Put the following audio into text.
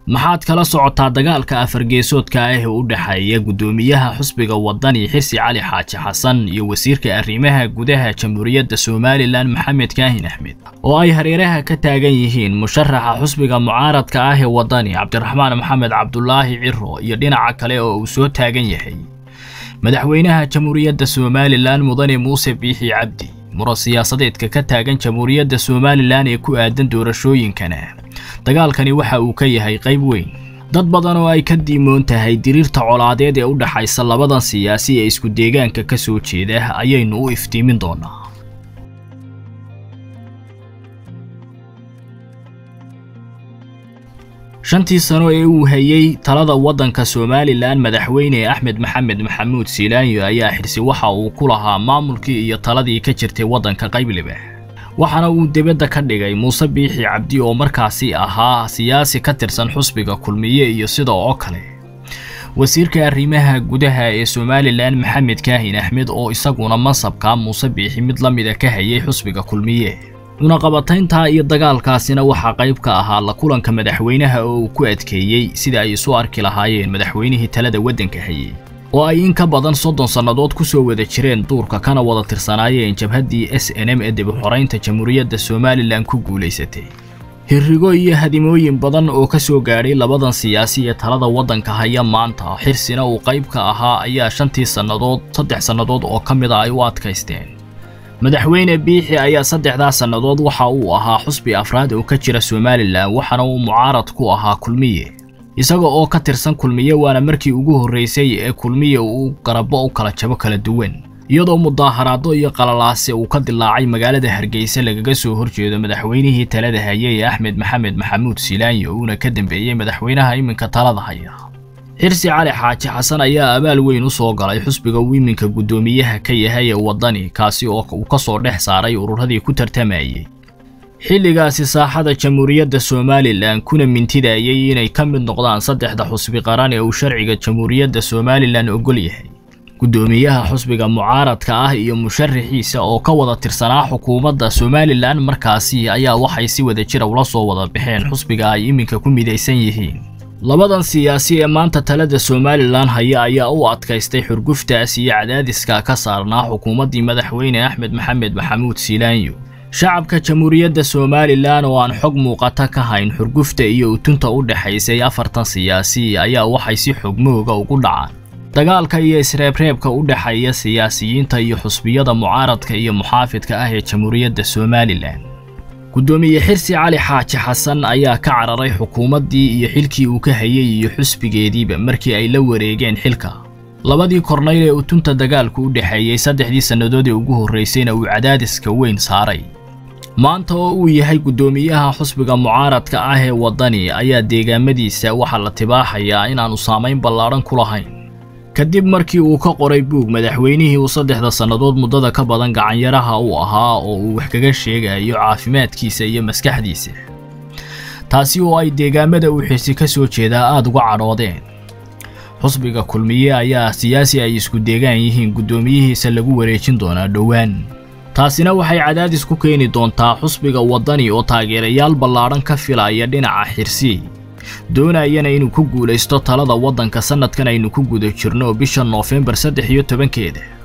maxaad kala socotaa dagaalka afargeesoodka ah ee u dhexeeya guddoomiyaha xusbiga wadani xirsi cali xaaji xasan iyo wasiirka arrimaha gudaha jamhuuriyadda somalilan maxamed kaahin axmed oo ay hareeraha ka taagan yihiin musharaxa xusbiga mucaaradka ah ee wadani cabdiraxmaan maxamed cabdulaahi ciro iyo dhinaca kale oo uu soo taagan yahay madaxweynaha jamhuuriyadda somalilan mudane muuse biixi cabdi muran siyaasadeedka ka taagan jamhuuriyadda somalilan ee ku aadan doorashooyinkana dagaalkani waxa uu ka yahay qayb weyn dad badan oo ay ka diimoon tahay diriirta colaadeed ee u dhaxaysa labadan siyaasi ee isku deegaanka ka soo jeeda ayaynu u iftiimin doonaa shantii sano ee uu hayey talada waddanka somalilan madaxweyne axmed maxamed maxamuud siilaanyo ayaa xirsi waxa uu ku lahaa maamulkii iyo taladii ka jirtay waddanka qaybliba waxaana uu dibadda ka dhigay muuse biixi cabdi oo markaasi ahaa siyaasi ka tirsan xusbiga kulmiye iyo sida oo kale wasiirka arrimaha gudaha ee somalilan maxamed kaahin axmed oo isaguna mansabka muuse biixi mid la mida ka hayay xusbiga kulmiye cunaqabataynta iyo dagaalkaasina waxaa qayb ka ahaa la kulanka madaxweynaha oo uu ku adkeeyey sida ay isu arki lahaayeen madaxweynihii talada waddanka hayey oo ay in ka badan soddon sannadood ku soo wada jireen duurka kana wada tirsanaayeen jabhaddii s n m ee dibixoraynta jamhuuriyadda somalilan ku guulaysatay hirrigo iyo hadimooyin badan oo ka soo gaadhay labadan siyaasi ee talada waddanka haya maanta xirsina uu qayb ka ahaa ayaa shantii sannadood saddex sannadood oo ka mid a ay u adkaysteen madaxweyne biixi ayaa saddexdaa sannadood waxa uu ahaa xusbi afraad oo ka jira somalilan waxaana uu mucaarad ku ahaa kulmiye isaga oo ka tirsan kulmiye waana markii ugu horraysay ee kulmiye uu garabo u kala jabo kala duwan iyadoo mudaaharaado iyo qalalaase uu ka dilaacay magaalada hargeysa lagaga soo horjeedo madaxweynihii talada haye ee axmed maxamed maxamuud silaanyo uuna ka dambeeyey madaxweynaha iminka talada haya xirsi cali xaaji xasan ayaa abaal weyn u soo galay xusbiga uu iminka guddoomiyaha ka yahay ee waddani kaasi oo uu ka soo dhex saaray ururadii ku tartamayey xilligaasi saaxada jamhuuriyadda somalilan kuna mintidayay inay ka mid noqdaan saddexda xusbi qaran ee uu sharciga jamhuuriyadda somalilan ogol yahay guddoomiyaha xusbiga mucaaradka ah iyo musharaxiisa oo ka wada tirsanaa xukuumadda somalilan markaasi ayaa waxay si wada jira ula soo wada baxeen xusbiga ay iminka ku midaysan yihiin labadan siyaasi ee maanta talada somalilan haya ayaa u adkaystay xurguftaas iyo cadaadiska ka saarnaa xukuumaddii madaxweyne axmed maxamed maxamuud siilaanyo shacabka jamhuuriyadda somalilan oo aan xog muuqata ka hayn xurgufta iyo utunta u dhexaysay afartan siyaasi ayaa waxay si xogmooga ugu dhacaan dagaalka iyo isreebreebka u dhexeeya siyaasiyiinta iyo xusbiyada mucaaradka iyo muxaafidka ah ee jamhuuriyadda somalilan guddoomiye xirsi cali xaaji xasan ayaa ka cararay xukuumaddii iyo xilkii uu ka hayey iyo xusbigeediiba markii ay la wareegeen xilka labadii kornayl ee utunta dagaalku u dhexeeyey saddexdii sannadood ee ugu horraysayna uu cadaadiska weyn saaray maanta oo uu yahay guddoomiyaha xusbiga mucaaradka ah ee waddani ayaa deegaamadiisa waxaa la tibaaxayaa inaannu saamayn ballaadhan ku lahayn kadib markii uu ka qoray buug madaxweynihii uu saddexda sannadood muddada ka badan gacanyaraha u ahaa oo uu wax kaga sheegayo caafimaadkiisa iyo maskaxdiisa taasi oo ay deegaamada uu xirsi ka soo jeedaa aada uga cadhoodeen xusbiga kulmiye ayaa siyaasi ay isku deegaan yihiin guddoomiyihiisa lagu wareejin doonaa dhowaan taasina waxay cadaadis ku keeni doontaa xusbiga waddani oo taageerayaal ballaadhan ka filaya dhinaca xirsi doonayana inuu ku guulaysto talada waddanka sannadkan aynu ku guda jirno bisha noofembar saddex iyo tobankeeda